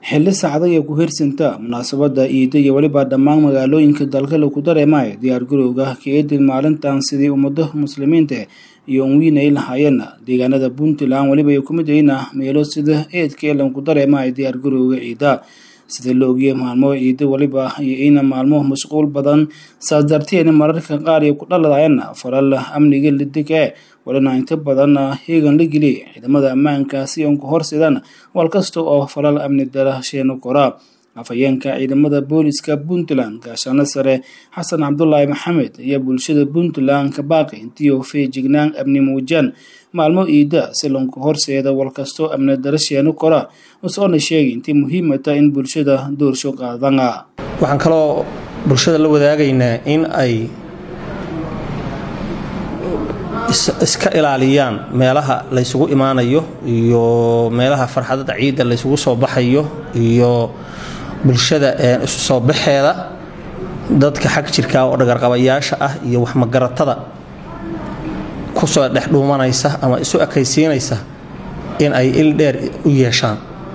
xilli saacada iyo ku hirsanta munaasabada ciida iyo weliba dhammaan magaalooyinka dalka lagu dareemayo diyaargarowga ka-eedin maalintan sidii ummado muslimiinta iyo unwiin ay lahaayeen deegaanada puntland weliba ay kumid yihiin meelo sida eedka ee lagu dareemayo diyaargarowga ciida sida la ogiyay maalmo ciida weliba iyo ina maalmo mashquul badan saas darteed mararka qaar ay ku dhaladayeen falal amniga lidig ee walina inta badan heegan la geliya ciidamada ammaanka si uun ku horsidaan wal kasta oo falal amni darasheeno kora afhayeenka ciidamada booliska puntland gaashaano sare xasan cabdulaahi maxamed iyo bulshada puntland ka baaqi intii oo feejignaan amni muujiyaan maalmo ciida si lanku horseeda wal kastoo amni darasheeno kora usoona sheegay intii muhiimata in bulshada doorsho qaadana waxaan kaloo bulshada la wadaagaynaa in ay iska ilaaliyaan meelaha laysugu imaanayo iyo meelaha farxadada ciidda laysugu soo baxayo iyo bulshada isu soo baxeeda dadka xag jirka oo dhagarqabayaasha ah iyo waxmagaratada kusoo dhex dhuumanaysa ama isu ekaysiinaysa in ay il dheer u yeeshaan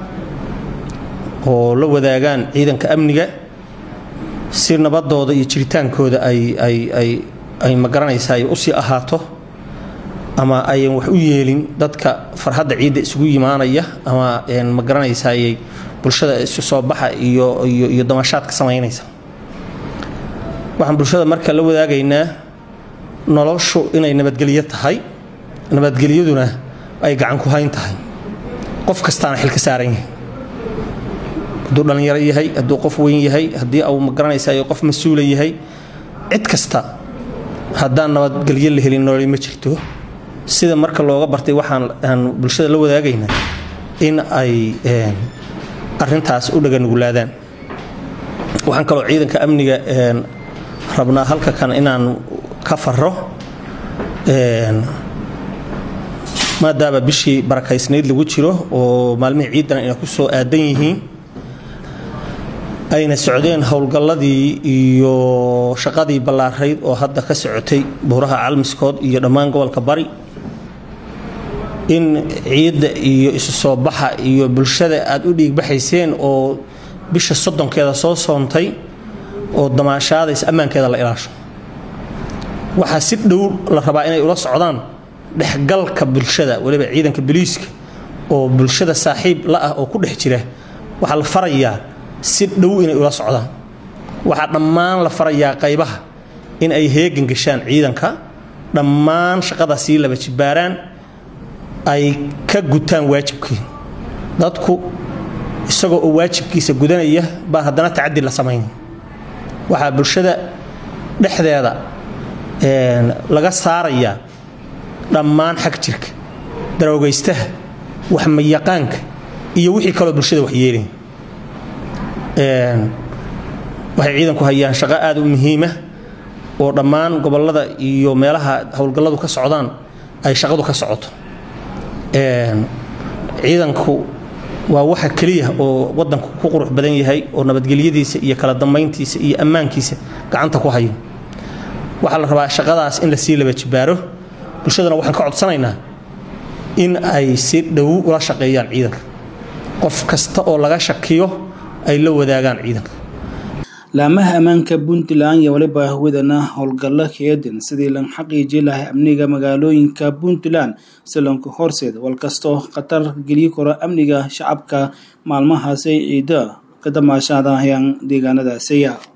oo la wadaagaan ciidanka amniga si nabadooda iyo jiritaankooda ay magaranaysa ay usii ahaato ama ayan wax u yeelin dadka farxadda ciidda isugu yimaanaya ama magaranaysaayay bulshada isu soo baxa iyo damashaad ka samaynaysa waxaan bulshada marka la wadaagaynaa noloshu inay nabadgelyo tahay nabadgelyaduna ay gacan ku hayn tahay qof kastaana xil ka saaran yahay hadduu dhallinyaro yahay hadduu qof weyn yahay haddii uu magaranaysaay qof mas-uula yahay cid kasta haddaan nabadgelyo la helin nololi ma jirto sida marka looga bartay waxaan bulshada la wadaagaynaa in ay arintaas u dhaganugulaadaan waxaan kaloo ciidanka amniga rabnaa halka kan inaan ka faro maadaama bishii barakaysnayd lagu jiro oo maalmihii ciidan ayna ku soo aadan yihiin ayna socdeen howlgalladii iyo shaqadii ballaarayd oo hadda ka socotay buuraha calmiskood iyo dhammaan gobolka bari in ciidda iyo isu soo baxa iyo bulshada aad u dhiigbaxayseen oo bisha soddonkeeda soo soontay oo damaashaadaysa ammaankeeda la ilaasho waxaa si dhow la rabaa inay ula socdaan dhexgalka bulshada weliba ciidanka boliiska oo bulshada saaxiib la ah oo ku dhex jira waxaa la farayaa si dhow inay ula socdaan waxaa dhammaan la farayaa qaybaha in ay heegan gashaan ciidanka dhammaan shaqada sii laba jibbaaraan ay ka gutaan waajibkii dadku isagoo oo waajibkiisa gudanaya baa haddana tacadi la samayn waxaa bulshada dhexdeeda laga saarayaa dhammaan xag jirka daroogaystaha waxmayaqaanka iyo wixii kaloo bulshada waxyeelay waxay ciidanku hayaan shaqo aada u muhiima oo dhammaan gobolada iyo meelaha howlgalladu ka socdaan ay shaqadu ka socoto ciidanku waa waxa keliya oo wadanku ku qurux badan yahay oo nabadgelyadiisa iyo kala dambayntiisa iyo ammaankiisa gacanta ku hayo waxaa la rabaa shaqadaas in lasii laba jibaaro bulshadana waxaan ka codsanaynaa in ay si dhow ula shaqeeyaan ciidanka qof kasta oo laga shakiyo ay la wadaagaan ciidanka laamaha ammaanka puntland iyo weliba wadana howlgallo keedin sidii lan xaqiiji lahay amniga magaalooyinka puntland si lanku horseed wal kastoo khatar geliyi karo amniga shacabka maalmahaasay ciida ka damaashaadahayaan deegaanadaasiya